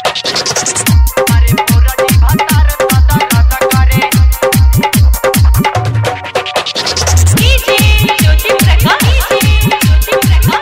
DJ Jyoti Prakash ज्योति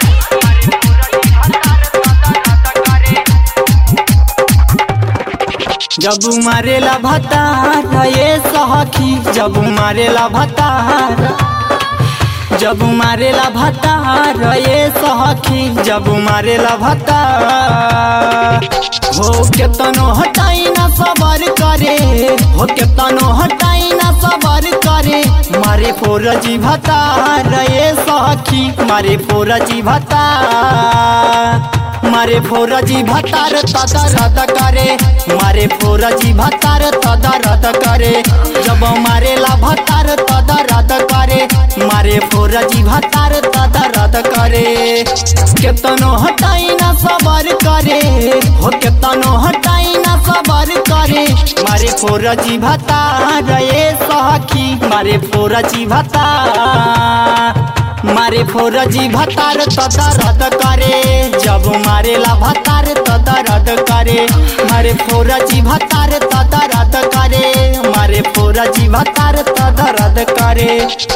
जब मारेला भतार ये सखी जब मारेला भतार जब मारेला भतार ये सखी जब मारेला भतार हो केतनो हटाई ना सबर करे हो केतनो हटाई ना सबर करे मारे फोरजी भतार ये सखी मारे फोरजी भतार मारे फोरजी भतार तदा रद करे मारे फोरजी भतार तदा रद करे जब मारेला भतार तदा रद करे मारे फोरजी भतार तदा रद करे केतनो हटाई ना सबर करे हो केतनो हटाई ना सबर करे मारे फोरजी भतार ये सखी मारे फोरजी भतार मारे फोरजी भतार तदा रद करे जब मारेला भतार तदा रद करे मारे फोरजी भतार तदा रद करे मारे फोरजी भतार तदा रद करे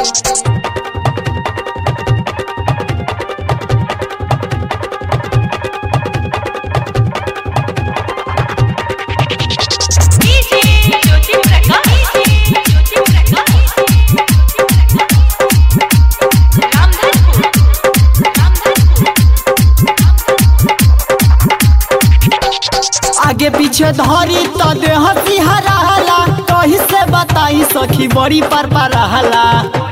डीजे ज्योति प्रकाश ज्योति प्रकाश रामधनपुर आगे पीछे धरी त देह सिहराला कही से बताई सखी बड़ी पर रहला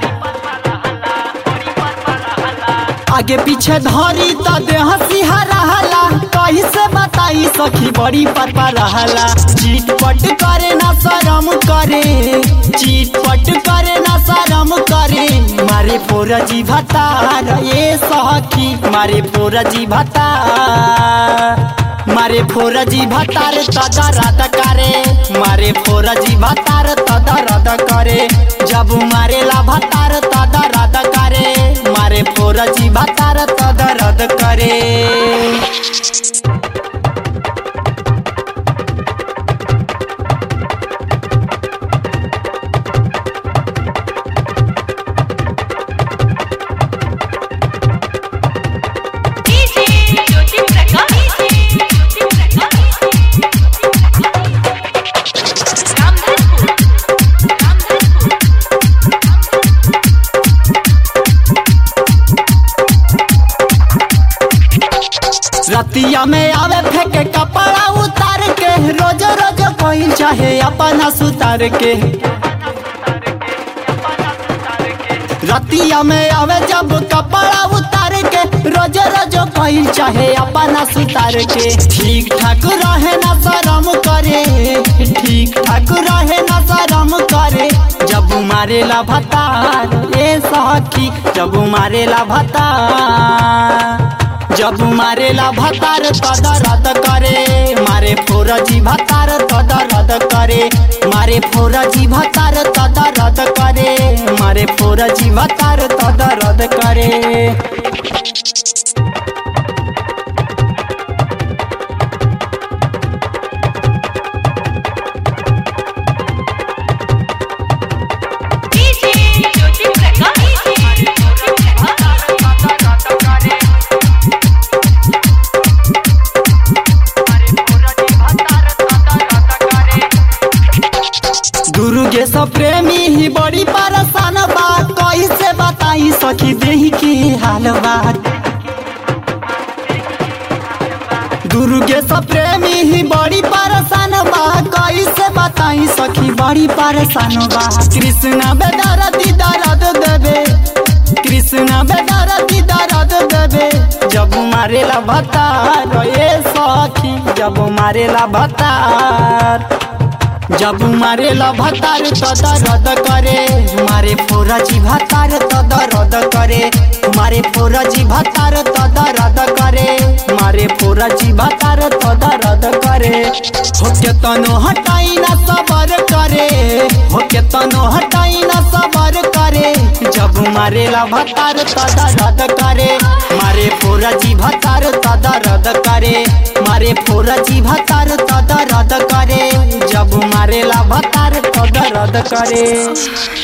आगे पीछे धरी त देह सिहराला कही से बताई सखी बड़ी पर रहला चीट पट करे ना शरम करे चीट पट करे ना शरम करे मारे फोरजी भतार ये सखी मारे फोरजी भतार मारे फोरजी भतार तदा रद करे मारे फोरजी भतार तदा रद करे जब मारेला भतार तदा रद करे मारे फोरजी भतार तदा रद करे डीजे ज्योति प्रकाश ज्योति प्रकाश रामधनपुर रतिया में आवे फेंके कपड़ा उतार के रोज रोज कोई चाहे अपना सुतार के रतिया में आवे जब कपड़ा उतार के रोज रोज कोई चाहे अपना सुतार के ठीक ठाक रहे ना शरम करे ठीक ठाक रहे ना शरम करे जब मारेला भतार ए सखी जब मारेला भतार जब मारेला भतार तदा रद करे मारे फोरजी भतार तदा रद करे मारे फोरजी भतार तदा रद करे मारे फोरजी भतार तदा रद करे डीजे ज्योति प्रकाश ज्योति दुर्गे सब प्रेमी ही बड़ी परेशान बा कैसे बताई सखी देही के हाल बा दुर्गे सब प्रेमी ही बड़ी परेशान बा कैसे बताई सखी बड़ी परेशान बा कृष्ण बेदर दर्द देवे कृष्ण बेदर दर्द देवे जब मारेला भतार ये सखी जब मारेला भतार जब मारेला भतार तदा रद करे मारे फोरजी भतार तदा रद करे मारे फोरजी भतार तदा रद करे मारे फोरजी भतार तदा रद करे हो केतनो हटाई ना सबर करे हो केतनो हटाई ना सबर करे जब मारेला भतार तदा रद करे मारे फोरजी भतार तदा रद करे मारे मारे फोरजी भतार तो दर्द करे जब मारेला भतार तो दर्द करे